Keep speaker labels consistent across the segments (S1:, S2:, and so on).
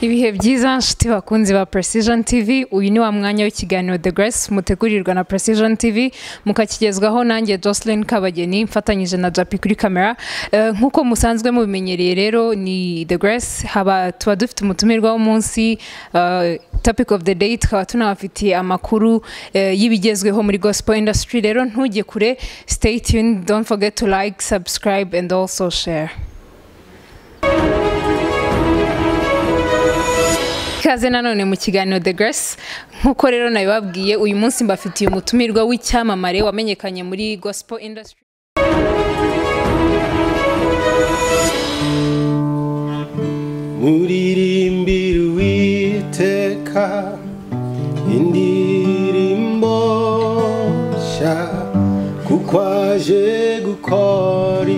S1: ibihe byiza nshuti bakunzi ba precision tv uyu ni wa mwanya w'ikiganiro the grace mutegurirwa na precision tv mukakigezwaho nanjye jocelyn kabageni mfatanyije na japi kuri kamera Eh, nk'uko musanzwe mubimenyereye rero ni the grace haba tuba dufite umutumirwa w'umunsi eh, topic of the day tukaba tunabafitiye amakuru eh, y'ibigezweho muri gospel industry rero ntujye kure stay tuned don't forget to like subscribe and also share ikaze nanone mu kiganiro the grace nk'uko rero nabibabwiye uyu munsi mbafitiye umutumirwa w'icyamamare wamenyekanye muri gospel industry
S2: muririmbire uwiteka indirimbo nshya kuko aje gukora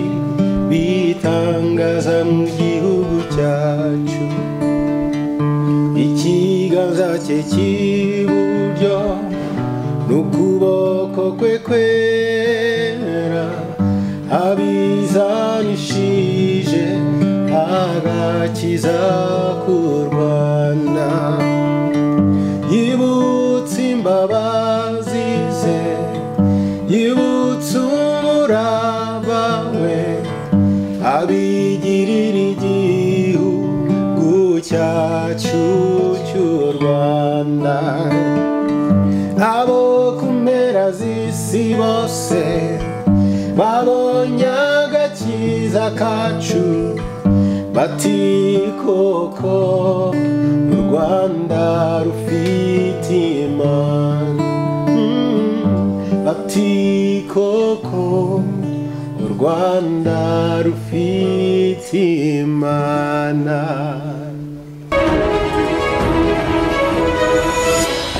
S2: bitangaza mu gihugu cyacu ikiganza cye cy'iburyo n'ukuboko kwe kwera abizanishije agakiza ku rwanda yibutse imbabazi ze yibutse umuraba we abigirira igihugu cyacu cy'u rwanda abo ku mpera z'isi bose babonye agakiza kacu bati koko u rwanda rufite imana Mm, bati koko u rwanda rufite imana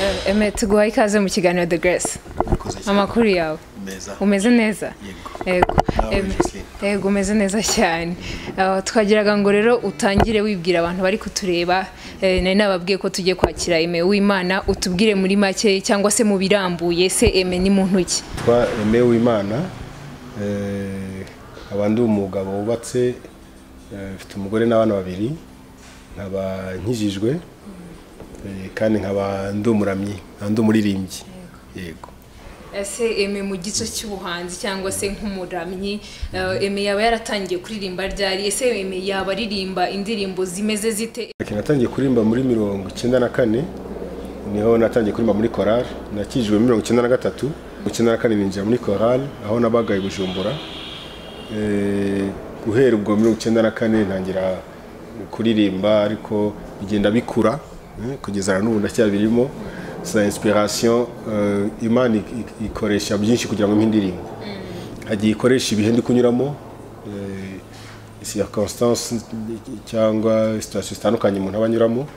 S1: Eh, eme tuguha ikaze mu kiganiro the grace amakuru yawe
S3: meza
S1: umeze neza yego
S3: Nawe,
S1: Em,
S3: Jocelyn.
S1: yego umeze neza cyane Ah, twagiraga ngo rero utangire wibwira abantu bari kutureba eh, nari nababwiye ko tugiye kwakira eme w'imana utubwire muri make cyangwa se mu birambuye se eme ni muntu ki
S2: twa Aime Uwimana eh, nkaba ndi umugabo wubatse eh, mfite umugore n'abana babiri nkaba nkijijwe eh, kandi nkaba ndi umuramyi nkaba ndi umuririmbyi yego
S1: ese eme mu gice cy'ubuhanzi cyangwa se nk'umuramyi eh, eme yaba yaratangiye kuririmba ryari ese eme yaba aririmba indirimbo zimeze zite
S2: Ati, natangiye kuririmba muri mirongo icyenda na kane niho natangiye kuririmba muri korali nakijijwe muri mirongo icyenda na gatatu mirongo icyenda na kane ninjira muri korali aho nabagaye bujumbura Eh, guhera ubwo mirongo icyenda na kane ntangira kuririmba ariko bigenda bikura eh, kugeza na n'ubu ndacyabirimo sa inspiration eh, imana ik- ik- ikoresha byinshi kugira ngo impe indirimbo hagiye ikoresha ibihe ndi kunyuramo circonstance cyangwa sitasiyo zitandukanye umuntu aba anyuramo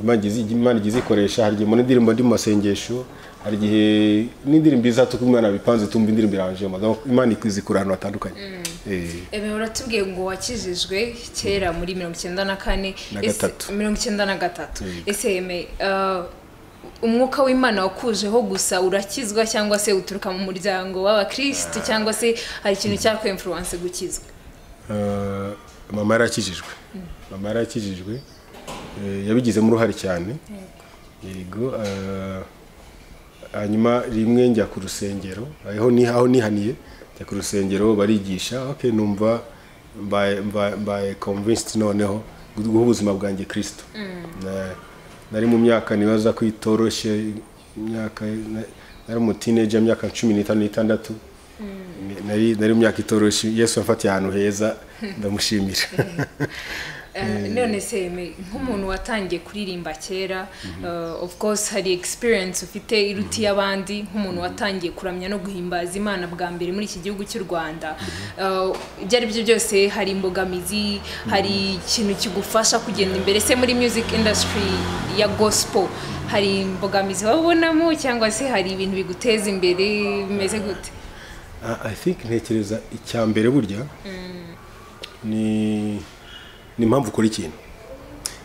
S2: Imana igize- imana igize ikoresha hari igihe mbona indirimbo ndi mu masengesho hari igihe n'indirimbo iza tuko imana bipanze tumva indirimbo iranjemo Donc, imana ikizi kuri ahantu hatandukanye Eh,
S1: eme uratubwiye ngo wakijijwe kera muri mirongo icyenda na kane
S2: Na
S1: ese-
S2: gatatu.
S1: mirongo icyenda na gatatu
S2: Yego.
S1: ese eme eh, umwuka w'imana wakujeho gusa urakizwa cyangwa se uturuka mu muryango w'abakirisitu cyangwa se hari ikintu cyakwenfuruwanse gukizwa
S2: eh, mama yarakijijwe mama yarakijijwe eh, yabigizemo uruhare cyane yego eh, hanyuma rimwe njya ku rusengero aho ni aho nihaniye njya ku rusengero barigisha okay numva mbaye mbaye- mbaye convinced noneho guha ubuzima bwanjye Kristo Na- nari mu myaka nibaza ko itoroshye imyaka na- nari mu teenager imyaka cumi n'itanu n'itandatu Ni- nari nari mu myaka itoroshye Yesu yafatiye ahantu heza ndamushimira
S1: Eh, none se Aime, nk'umuntu watangiye kuririmba kera eh, of course hari experience ufite iruti y'abandi nk'umuntu watangiye kuramya no guhimbaza imana bwa mbere muri iki gihugu cy'u rwanda Eh, ibyo ari byo byose hari imbogamizi hari ikintu kigufasha kugenda imbere se muri music industry ya gospel hari imbogamizi waba ubonamo cyangwa se hari ibintu biguteza imbere bimeze gute
S2: Ah, I think ntekereza icya mbere burya ni ni impamvu ukora ikintu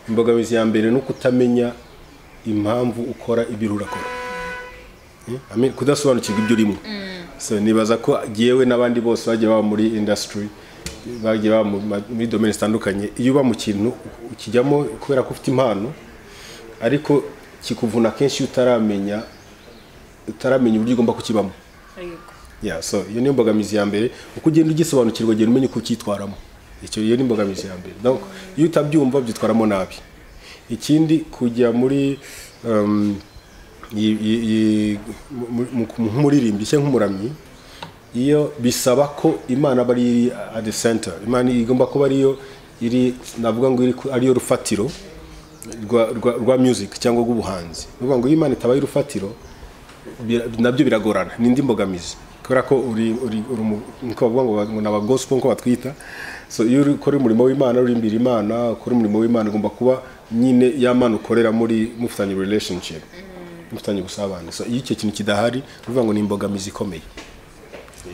S2: imbogamizi ya mbere ni ukutamenya impamvu ukora ibintu urakora Eh, I mean, kudasobanukirwa ibyo urimo so nibaza ko jyewe n'abandi bose bagiye baba muri industry bagiye baba mu ma- muri domene zitandukanye iyo uba mu kintu ukijyamo kubera ko ufite impano ariko kikuvuna kenshi iyo utaramenya utaramenya uburyo ugomba kukibamo ya so iyo niyo mbogamizi ya mbere uko ugenda ugisobanukirwa ugenda umenya uko ucyitwaramo icyo iyo ni imbogamizi ya mbere Donc, iyo utabyumva byitwaramo nabi ikindi kujya muri um, yi- yi- yi- mu- mu- nk'umuririmbyi cyangwa nk'umuramyi iyo bisaba ko imana aba ari at the center imana igomba kuba ariyo iri navuga ngo iri ku- ariyo rufatiro rwa, rwa, rwa music cyangwa rw'ubuhanzi ni ukuvuga ngo iyo imana itabaye urufatiro bira- nabyo biragorana ni indi mbogamizi kubera ko uri uri uri umu- niko bavuga ngo ba- ngo ni aba gospel nko batwita so iyo uri ukora umurimo w'imana uririmbira imana ukora umurimo w'imana ugomba kuba nyine ya mana ukorera muri mufitanye relationship mufitanye ubusabane so iyo icyo kintu kidahari ni ukuvuga ngo ni imbogamizi ikomeye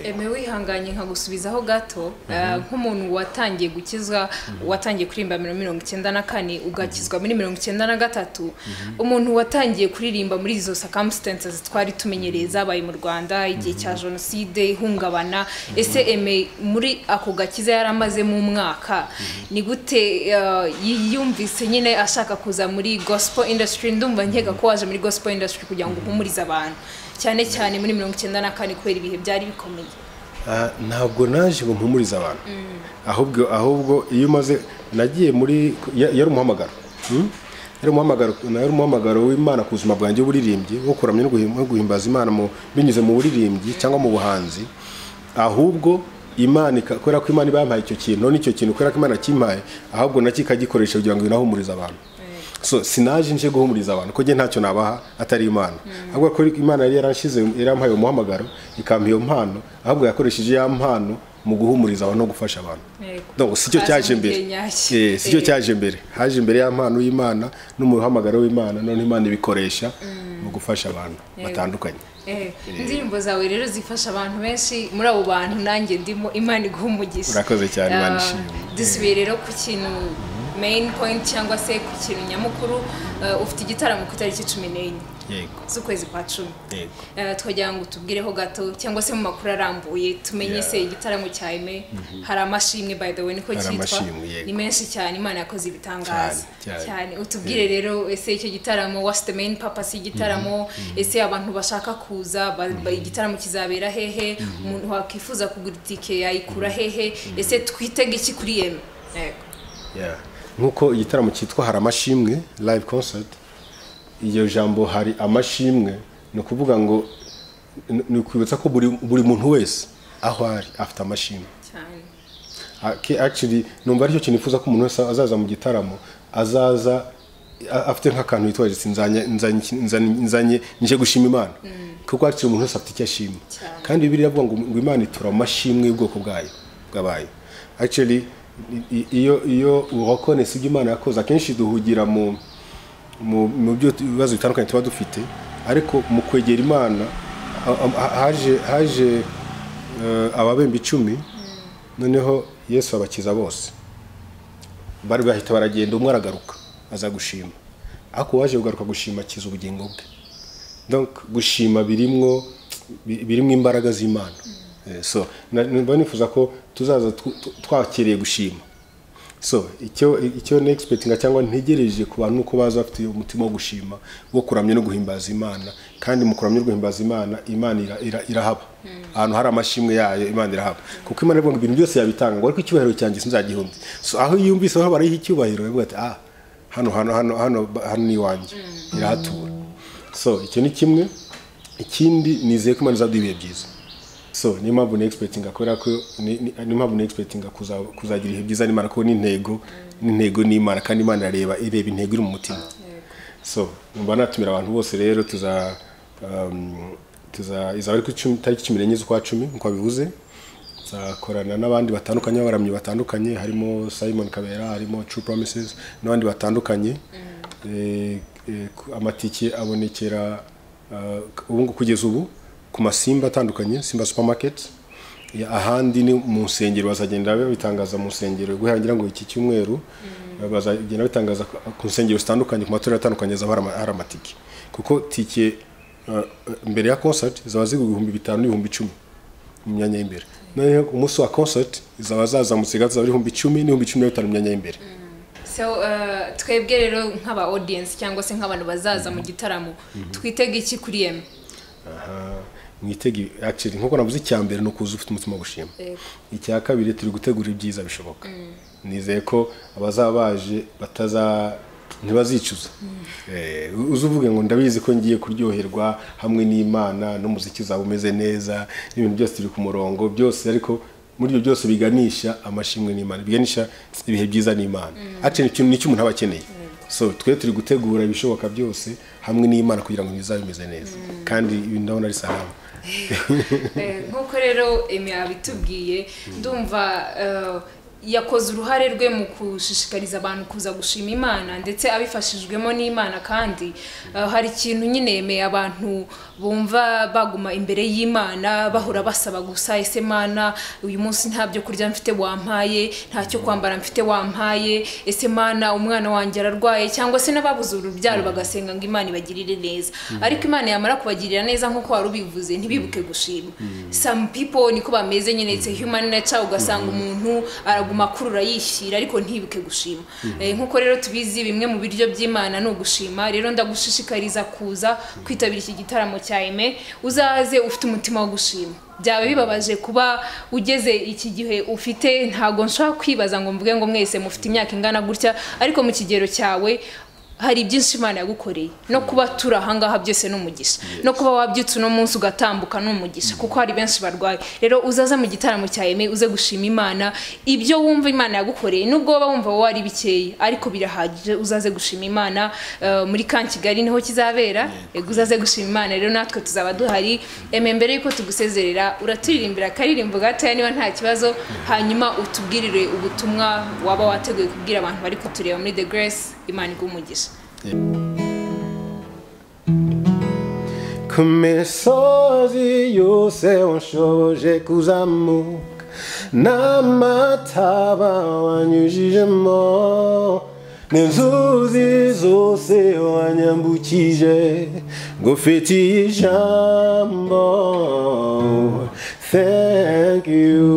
S1: eme wihanganye nkagusubizaho gato eh, nk'umuntu watangiye gukizwa watangiye kuririmba muri mirongo icyenda na kane ugakizwa muri mirongo icyenda na gatatu umuntu watangiye kuririmba muri izo circumstances twari tumenyereye zabaye mu rwanda igihe cya jenoside ihungabana ese eme muri ako gakiza yari amazemo umwaka ni gute eh, yiyumvise nyine ashaka kuza muri gospel industry ndumva nkeka ko waje muri gospel industry kugira ngo uhumurize abantu cyane cyane muri mirongo icyenda na kane kubera ibihe byari bikomeye
S2: Ah, ntabwo naje ngo mpumurize abantu ahubwo ahubwo iyo umaze nagiye muri ya- yari umuhamagaro Hmm? yari umuhamagaro yari umuhamagaro w'imana ku buzima bwanjye w'uburirimbyi wo kuramya no guhim- no guhimbaza imana mu- binyuze mu buririmbyi cyangwa mu buhanzi ahubwo imana ika- kubera ko imana iba yampaye icyo kintu none icyo kintu kubera ko imana kimpaye ahubwo nacyo ikagikoresha kugira ngo binahumurize abantu so sinaje nje guhumuriza abantu ko njye ntacyo nabaha atari imana ahubwo ko imana yari yaranshyize yarampaye umuhamagaro ikampa iyo mpano ahubwo yakoresheje ya mpano mu guhumuriza abantu no gufasha abantu
S1: Yego.
S2: donc si cyo
S1: Haza
S2: cyaje
S1: mu gihe
S2: imbere
S1: nyacyo.
S2: Eh, si cyo
S1: Eh.
S2: cyaje imbere haje imbere ya mpano y'imana n'umuhamagaro w'imana none imana ibikoresha mu gufasha abantu batandukanye
S1: Eh, indirimbo zawe rero zifasha abantu benshi muri abo bantu nanjye ndimo imana iguhumugisha
S2: Urakoze cyane, Imana
S1: Ah,
S2: ishimwe.
S1: dusubiye rero ku kintu main point cyangwa se ku kintu nyamukuru eh, ufite igitaramo ku itariki cumi n'enye
S2: yego
S1: z'ukwezi kwa cumi
S2: yego
S1: Eh, twagira ngo tubwireho gato cyangwa se mu makuru arambuye tumenye se
S2: Yeah.
S1: igitaramo cya eme hari amashimwe by the way niko
S2: Hari
S1: cyitwa
S2: amashimwe, yego.
S1: ni menshi cyane imana yakoze ibitangaza
S2: Cyane, cyane.
S1: cyane utubwire rero ese icyo gitaramo what's the main purpose y'igitaramo ese abantu bashaka kuza ba- ba- igitaramo kizabera hehe umuntu wakwifuza kugura itike yayikura hehe ese twitege iki kuri eme yego
S2: Yeah. nk'uko igitaramo cyitwa hari amashimwe live concert iryo jambo hari amashimwe ni ukuvuga ngo ni- ni ukwibutsa ko buri, buri muntu wese aho ari afite amashimwe
S1: cyane
S2: Ake- actually numva aricyo kintu nifuza ko umuntu wese azaza mu gitaramo azaza a- afite nk'akantu yitwaje ati nzanye nzanye iki- nzanye- nzanye nje gushima imana kuko actually umuntu wese afite icyo ashima
S1: Cyane.
S2: kandi bibiliya iravuga ngo ngo imana itura amashimwe y'ubwoko bwayo bwabaye actually i- i- iyo iyo uwakonesi ibyo imana yakoze akenshi duhugira mu mu mu byo tu- ibibazo bitandukanye tuba dufite ariko mu kwegera imana ha- ha- haje haje eh, ababemba icumi noneho yesu abakiza bose bari bahita baragenda umwe aragaruka aza gushima ariko uwaje kugaruka gushima akiza ubugingo bwe donc gushima birimwo bi- birimwo imbaraga z'imana Eh, so na- mba nifuza ko tuzaza tw- tw- twakiriye gushima so icyo icyo ni expectinga cyangwa ntegereje ku bantu ko baza bafite umutima wo gushima wo kuramya no guhimbaza imana kandi mu kuramya no guhimbaza imana imana ira, ira, irahaba ahantu hari amashimwe yayo imana irahaba kuko imana ivuga ngo ibintu byose yabitanga ngo ariko icyubahiro cyanjye sinzagihumbi so aho yumvise aho hariho icyubahiro yavuga ati ah hano hano hano hano hano ni iwanjye irahatura so icyo ni kimwe ikindi nizeye ko imana izaduha ibihe byiza so niyo mpamvu ni expectinga kubera ko ni- ni- niyo mpamvu ni expectinga kuza- kuzagira ibihe byiza n'imana kuko n'intego n'intego n'imana kandi imana irareba ireba intego iri mu mutima so numva natumira abantu bose rero tuza um, tuza izaba ari ku cumi- tariki cumi n'enye z'ukwa cumi nk'uko bivuze tuzakorana n'abandi batandukanye abaramyi batandukanye harimo simon kabera harimo true promises n'abandi batandukanye Eh, eh, ku- amatike abonekera ah, ubu ngubu kugeza ubu ku masimba atandukanye simba supermarket Ya- ahandi ni mu nsengero bazagenda babitangaza mu nsengero guherangira ngo iki cyumweru bazagenda bitangaza ku- ku nsengero zitandukanye ku matorero atandukanye zaba hari ama- hari amatike kuko tike ah, ah, mbere ya concert zaba zigura ibihumbi bitanu n'ibihumbi icumi mu myanya y'imbere noneho ku munsi wa konsati zaba zazamutse zaba ibihumbi icumi n'ibihumbi cumi na bitanu myanya y'imbere
S1: so uh, twebwe rero nk'aba audience cyangwa se nk'abantu bazaza mu gitaramo twitega iki kuri yeme
S2: mwitega actually nkuko navuze icya mbere ni ukuza ufite umutima wo gushima icya kabiri turi gutegura ibyiza bishoboka nizeye ko abazaba baje bataza ntibazicuza Eh, uza uvuge ngo ndabizi ko ngiye kuryoherwa hamwe n'imana n'umuziki uzaba umeze neza n'ibintu byose biri ku murongo byose ariko muri ibyo byose biganisha amashimwe n'imana biganisha ibihe byiza n'imana ati ni ikintu umuntu aba akeneye so twe turi gutegura ibishoboka byose hamwe n'imana kugira ngo bizabe bimeze neza kandi ibintu ndabona ari salamu
S1: Eh, nk'uko rero emi abitubwiye ndumva eh, yakoze uruhare rwe mu gushishikariza abantu kuza gushima imana ndetse abifashijwemo n'imana kandi eh, hari ikintu nyine yemeye abantu bumva baguma imbere y'imana bahora basaba gusa ese mana uyu munsi nta byo kurya mfite wampaye nta cyo kwambara mfite wampaye ese mana umwana wanjye ararwaye cyangwa se n'ababuze urubyaro bagasenga ngo imana ibagirire neza ariko imana yamara kubagirira neza nk'uko wari ubivuze ntibibuke gushima some people niko bameze nyine it's a human nature ugasanga umuntu araguma akurura yishyira ariko ntibuke gushima Eh, nk'uko rero tubizi bimwe mu biryo by'imana ni ugushima rero ndagushishikariza kuza kwitabira iki gitaramo cya eme uzaze ufite umutima wo gushima byaba bibabaje kuba ugeze iki gihe ufite ntabwo nshobora kwibaza ngo mvuge ngo mwese mufite imyaka ingana gutya ariko mu kigero cyawe hari byinshi imana yagukoreye no kuba turi ahangaha byose ni umugisha no kuba wabyutse uno munsi ugatambuka ni umugisha kuko hari benshi barwaye rero uzaze mu gitaramo cya eme uze gushima imana ibyo wumva imana yagukoreye nubwo waba wumva wowe ari bikeya ariko birahagije uzaze gushima imana eh, muri ka kigali niho kizabera yego uzaze gushima imana rero natwe tuzaba duhari eme mbere yuko tugusezerera uraturirimbira akaririmbo gatoya niba nta kibazo hanyuma utubwirire ubutumwa waba wateguye kubwira abantu bari kutureba muri the grace imana iguha
S2: ku misozi yose washoboje kuzamuka n'amataba wanyujijemo n'inzuzi zose wanyambukije ngufitiye ijambo thank you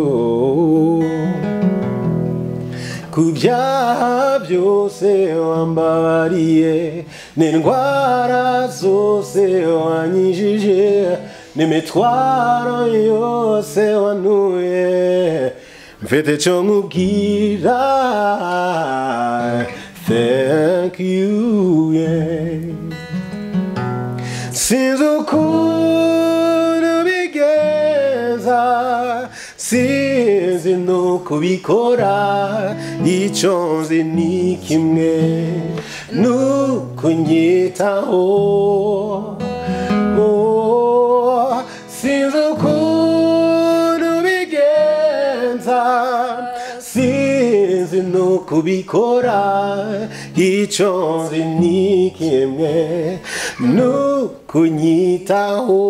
S2: ku byaha byose wambabariye n'indwara zose wanyijije n'imitwaro yose wanuye mfite cyo nkubwira thank you yeah. Sinzi ukuntu bigenza sinzi nuko bikora icyo nzi ni kimwe nuko nyitaho Oh, sinzi ukuntu bigenza sinzi nuko bikora icyo nzi ni kimwe nuko nyitaho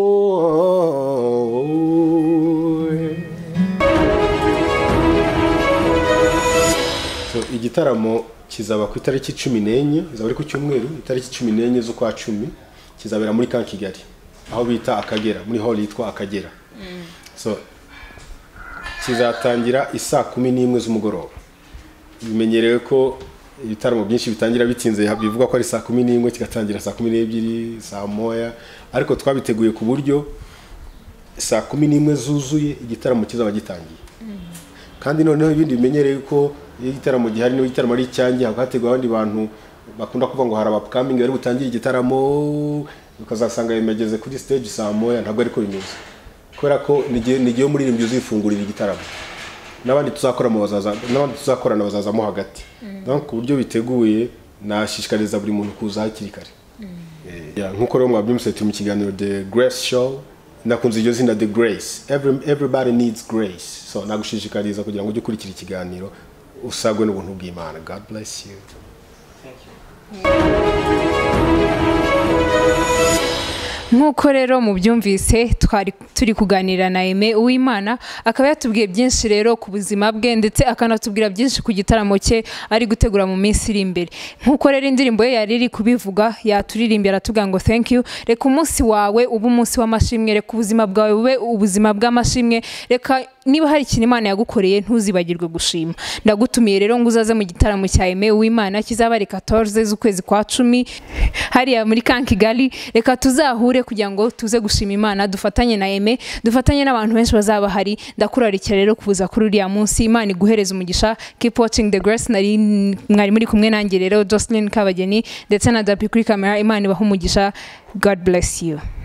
S2: So, igitaramo kizaba ku itariki cumi n'enye izaba ari ku cyumweru itariki cumi n'enye z'ukwa cumi kizabera muri ka kigali aho bita akagera muri hall yitwa akagera so kizatangira isaa kumi n'imwe z'umugoroba bimenyerewe ko ibitaramo byinshi bitangira bitinze bivuga ko ari saa kumi n'imwe kigatangira saa kumi n'ebyiri saa moya ariko twabiteguye ku buryo saa kumi n'imwe zuzuye igitaramo kizaba gitangiye kandi noneho ibindi bimenyereye ko iyo igitaramo gihari n'iyo igitaramo ari icyanjye haba hateguwe abandi bantu bakunda kuvuga ngo hari abapakamingi bari butangire igitaramo ukazasanga bimageze kuri stage saa moya ntabwo ariko bimeze kubera ko ni igihe- ni igihe umuririmbyi uzifungurira igitaramo n'abandi tuzakoramo bazaza n'abandi tuzakorana bazazamo hagati Donc, ku buryo biteguye nashishikariza buri muntu kuza hakiri kare Eh, yeah, nk'uko rero mwabyumvise turi mu kiganiro the grace show nakunze iryo zina the grace Every, everybody needs grace so nagushishikariza kugira ngo ujye ukurikira ikiganiro usagwe n'ubuntu bw'imana god bless you
S1: mu nk'uko rero mubyumvise twari turi kuganira na Aime Uwimana akaba yatubwiye byinshi rero ku buzima bwe ndetse akanatubwira byinshi ku gitaramo cye ari gutegura mu minsi iri imbere nk'uko rero indirimbo ye yari iri kubivuga yaturirimbye aratubwira ngo thank you reka umunsi wawe ube umunsi w'amashimwe reka ubuzima bwawe bube ubuzima bw'amashimwe reka niba hari ikintu imana yagukoreye ntuzibagirwe gushima ndagutumiye rero ngo uzaze mu gitaramo cya Aime Uwimana kizaba ari 14 z'ukwezi kwa cumi hariya muri kankigali reka tuzahure kugira ngo tuze gushima imana dufatanye na Aime dufatanye n'abantu benshi bazaba hari ndakurarikira rero kuza kuri uriya munsi imana iguhereze umugisha keep watching the grace nari mwari muri kumwe nanjye rero Jocelyn Kabageni ndetse na Dapi kuri kamera imana ibaha umugisha God bless you